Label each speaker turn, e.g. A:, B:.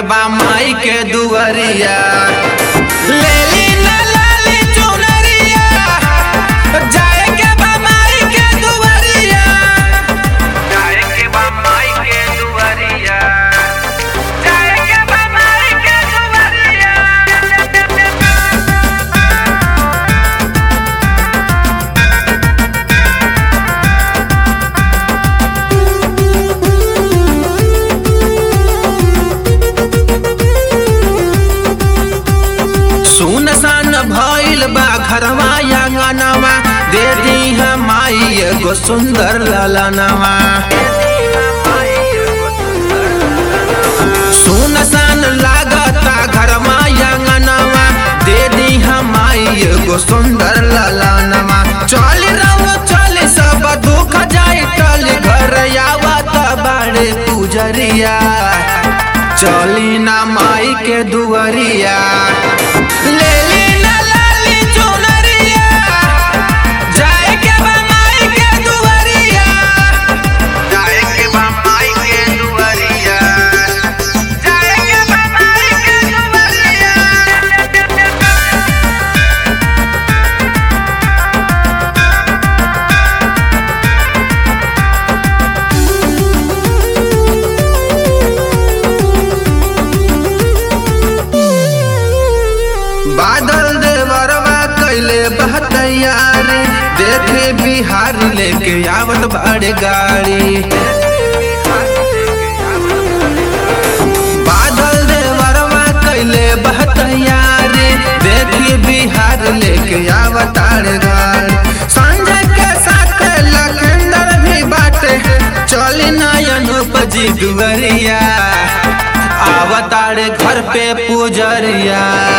A: बा माई के दुआरिया लेली ना लाली चुनरिया जाए के बा माई के दुआरिया जाए के बा माई के दुआरिया जाए के बा माई के दुआरिया सुनसान भइल बा घरवा आंगनवा दे दी माई एगो सुंदर ललनवा सुनसान लागता घरवा आंगनवा दे दी माई एगो सुंदर ललनवा चल रहो चल सब दुख जाई टल घर आवत बाड़े पुजरिया चली ना माई के दुआरिया लेली ना लाली चुनरिया जाए के बा माई के दुआरिया जाए के बा माई के दुआरिया जाए के बा माई के दुआरिया बादल देवरवा कैले बहतैयारी देखे बिहार लेके आवत बड़ गाड़ी बादल देवरवा कैले बहतैयारी देखी बिहार लेके आवत बड़ गाड़ी संजय के साथ लखंदर भी बाटे चली नयन उपजी दुवरिया आवतारे घर पे पुजरिया